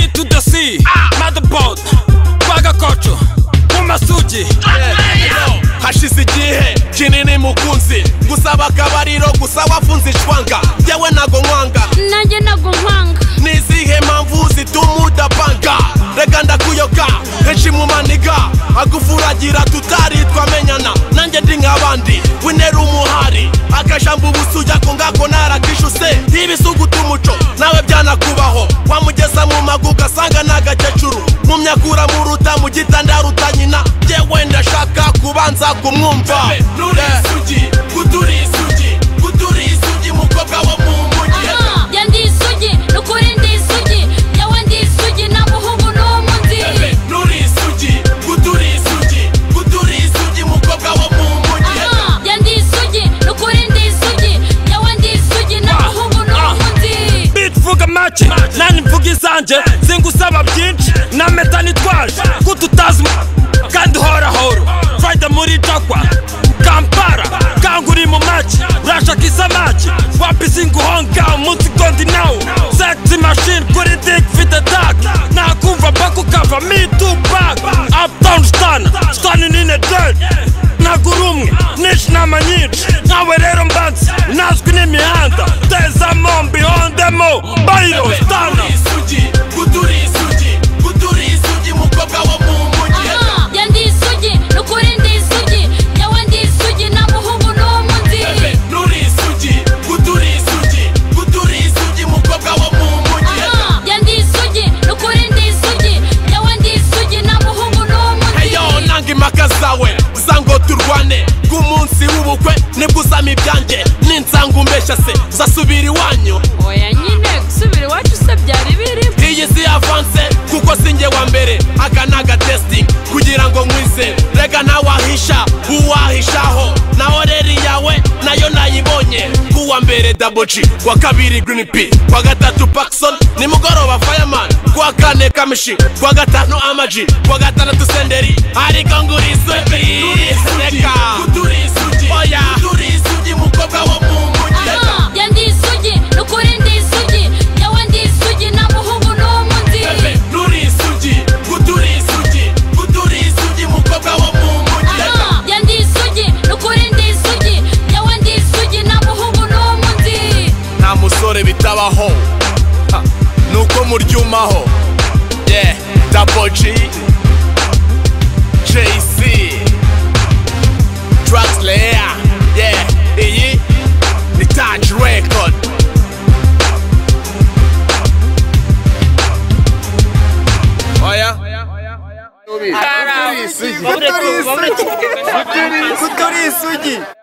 MC, motherboard twagakoco mu masugi hashize igihe kinini mukunzi gusaba akabariro gusa wafunze ishwanga yewe ntago nkwanga nanjye ntabwo nkwanga ni izihe mpamvu zituma udapanga reka ndakuyoka henshi mu maniga agufuragira tutari twamenyana nanjye ndi nk'abandi winera umuhari akajambo ubusa ujya ko ngako narakishuse ntibisuguta umuco nawe byanakubaho wamugeza mu magu ugasanga ni agakecuru mu myakura muruta mu gitanda ruta nyina yewe ndashaka kubanza kumwumva nuri isugi kuturi isugi kuturi isugi mukobwa wo mu mujyi ya ndi isugi ni ukuri ndi isugi yewe ndi isugi nta muhungu n'umundi Nuri isugi, kuturi isugi, kuturi isugi mukobwa wo mu mujyi ya ndi isugi ni ukuri ndi isugi yewe ndi isugi nta muhungu n'umundi beat vuga make nanjye mvuga izanjye singusaba byinshi na meta nitwaje ko tutazi mu- kandi horahoro fayida muri jagwa kampara kanga uri mu make urashaka isamake wapi singuhonga umunsi gondi nawo sekisi mashini kuri digi fite dake nakumva bako kava mitu baka aputawuni sitani sitani nine deni ntagura umwe nyinshi nama nyinshi nkawe rero mbanze nazwi n'imihanda tezamo mbihondemo bayiro stana Nuri isugi, kuturi isugi, kuturi isugi mukobwa wo mu mujyi ya ndi isugi ni ukuri ndi isugi yewe ndi isugi nta muhungu n'umundi Nuri isugi, kuturi isugi, kuturi isugi mukobwa wo mu mujyi ya ndi isugi ni ukuri ndi isugi yewe ndi isugi nta muhungu Heyo n'umundi nanga impaka zawe uza ngo turwane bw'umunsi w'ubukwe nibwo usama ibyanjye ninsanga umbeshya se uzasubira iwanyu oya nyine gusubira iwacu se byari biri iyi si avanse kuko si njye wa mbere aka ni agatesitingi kugira ngo nkwize rega ntawahisha uwahishaho naho rero iyawe nayo nayibonye kuwa mbere daboji kuwa kabiri girini pi kuwa gatatu pakison nimugoroba fayamani kuwa kane kamishi kuwa gatanu amaji kuwa gatandatu senderi ariko nguri isugi reka kuturi isugi oya kuturi isugi mukobwa wo mu mujyi ya ndi isugi ni ukuri ndi isugi yewe ndi isugi nta muhungu n'umundi Nuri isugi, kuturi isugi, kuturi isugi mukobwa wo mu mujyi ya ndi isugi ni ukuri ndi isugi yewe ndi isugi nta muhungu n'umundi Nta musore bitabaho, ha, nuko muryumaho Yeah, Double G, JC, Drugs Layer, yeah, iyi ni Touch Record Oya, Kuturi isugi.